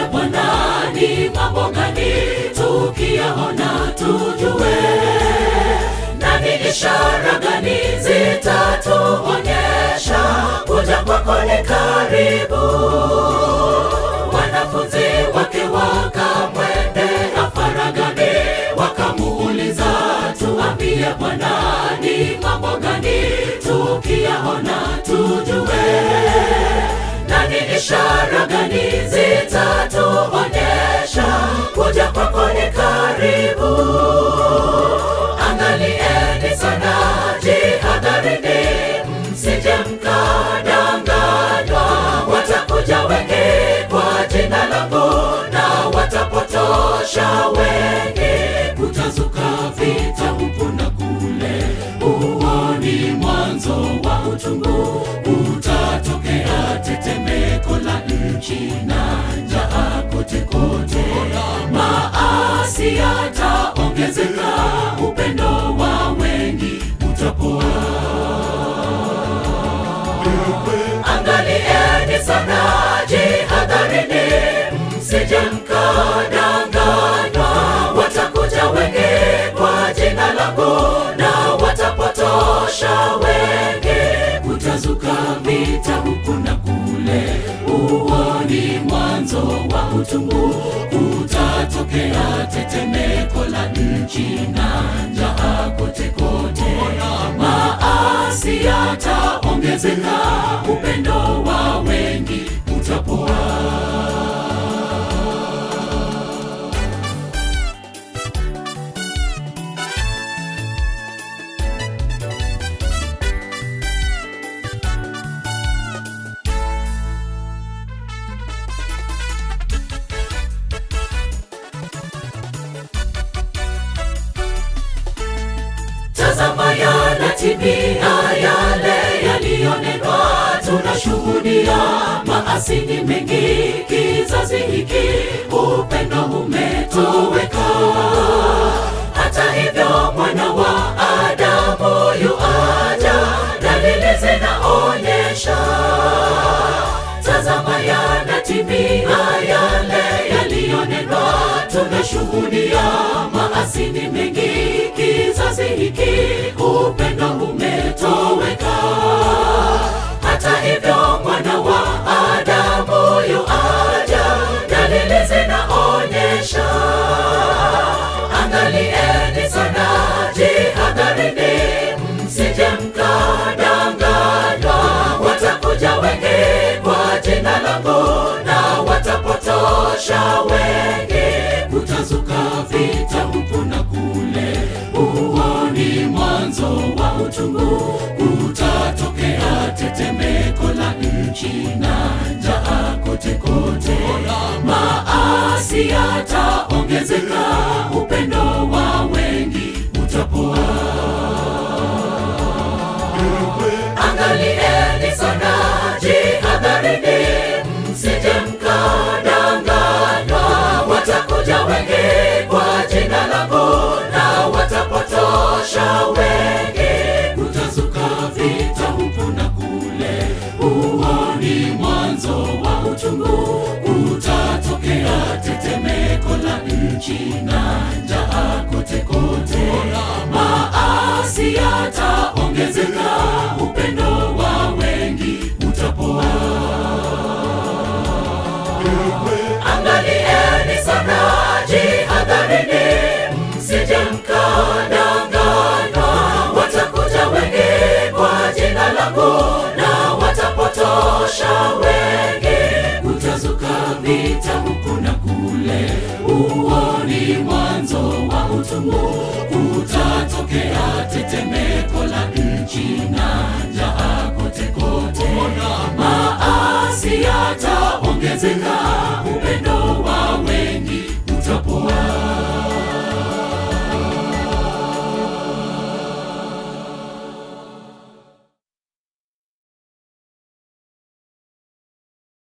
Bwana ni mambo gani, tukiyaona tujue, na ni ishara gani zitatuonyesha kuja kwako ni karibu. Wanafunzi wake wakamwendea faragani, wakamuuliza, tuambie Bwana ni mambo gani, tukiyaona tujue na ni ishara gani zitatuonyesha kuja kwako ni karibu. Angalieni sana, jihadharini, msije mkadanganywa. Watakuja wengi kwa jina langu na watapotosha wengi. Kutazuka vita huku na kule, huo ni mwanzo wa utungu. Kutatokea tetemeko la nchi na njaa kote kote, maasi yataongezeka, upendo wa wengi utapoa. Angalieni sana, jihadharini, msije mkadanganywa. Watakuja wengi kwa jina langu na watapotosha wengi. Kutazuka vita huku na kule, huo ni mwanzo wa utungu. Kutatokea tetemeko la nchi na njaa kote kote, maasi yataongezeka, upendo wa wengi utapoa. Tazama yanatimia yale yaliyonenwa, tunashuhudia maasi ni mengi kizazi hiki, upendo umetoweka. Hata hivyo mwana wa Adamu yuaja, dalili zinaonyesha. Tazama yanatimia yale yaliyonenwa, tunashuhudia maasi ni mengi kizazi hiki, upendo umetoweka. Hata hivyo mwana wa Adamu yuaja, dalili zinaonyesha. Angalieni sana, jihadharini, msije mkadanganywa. Watakuja wengi kwa jina langu na watapotosha wengi. Kutazuka vita huku na kule, huo ni mwanzo wa utungu. Kutatokea tetemeko la nchi na njaa kote kote, maasi yataongezeka, upendo wa wengi utapoa. Angalieni sana, jihadharini, msije mkadanganywa. Watakuja wengi kwa jina langu na watapotosha wengi. Kutazuka vita huku na kule, huo ni mwanzo wa utungu. Kutatokea tetemeko la nchi na njaa kote kote, maasi yataongezeka, upendo wa wengi utapoa. Angalieni sana, jihadharini, msije mkadanganywa. Watakuja wengi kwa jina langu na watapotosha wengi. Kutazuka vita huku na kule, huo ni mwanzo wa utungu. Kutatokea tetemeko la nchi na njaa kote kote, maasi yataongezeka,